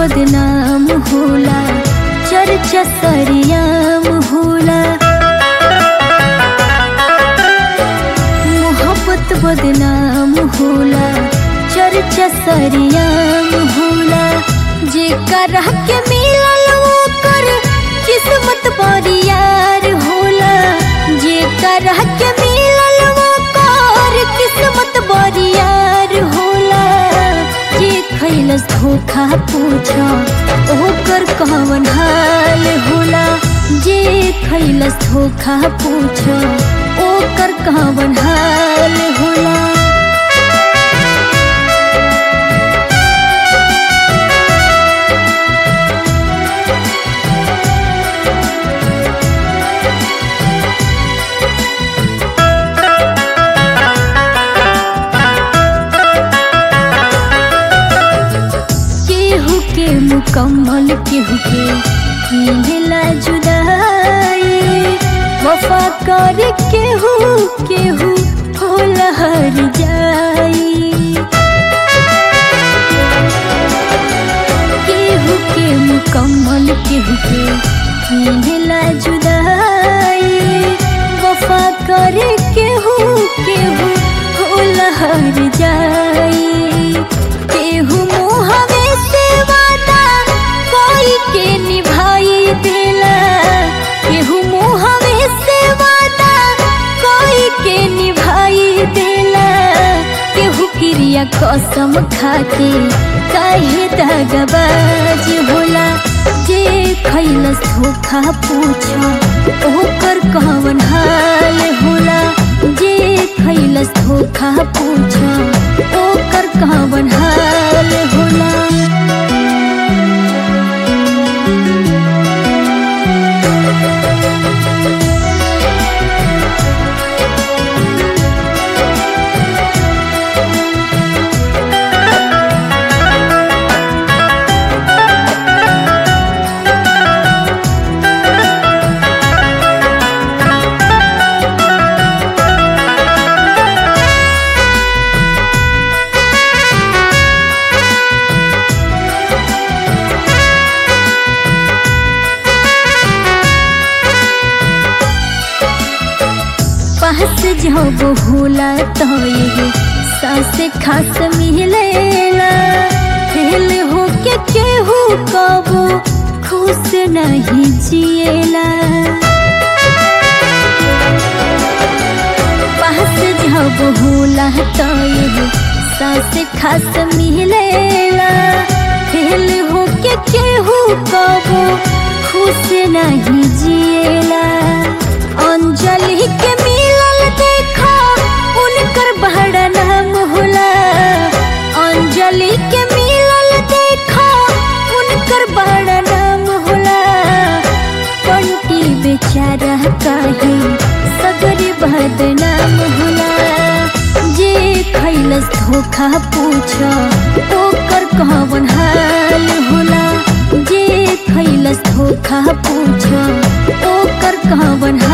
बदनाम होला चर्चा सरियाम होला मोहब्बत बदनाम होला चर्चा सरियाम होला जे करह के मिलल ओकर किस्मत बरियार होला जे करह के मिलल ओकर किस्मत बरियार होला जे खैलस धोखा पूछा ओकर कवन हाल होला जे खैलस धोखा पूछा ओकर कवन हाल होला केहू के मुकम्मल केहू के मिलेला जुदाई वफा कर केहू केहू होला हर जाई केहू के मुकम्मल केहू के मिलेला जुदाई वफा कर केहू केहू होला हर जाई केहू मुहवे से वादा कोई के निभाई देला केहू मुहवे से वादा कोई के निभाई देला केहू क्रिया कसम खाके काहे दगबाज होला जे खैलस धोखा पूछा ओकर कवन हाल होला जे खैलस धोखा पूछा ओकर कवन हाल होला पास जब होला तो ये सास खास मिलेला फेल हो के केहू कबो खुश नहीं जिएला पास जब होला तो ये सास खास मिलेला फेल हो के केहू कबो खुश नहीं जिएला अंजलि के मिलल देखा उनकर बड़ा नाम होला अंजलि के मिलल देखा उनकर बड़ा नाम होला पंटी बेचारा काहे सगरी बदनाम होला जे खैलस धोखा पूछा ओकर कवन हाल होला जे खैलस धोखा पूछा ओकर कवन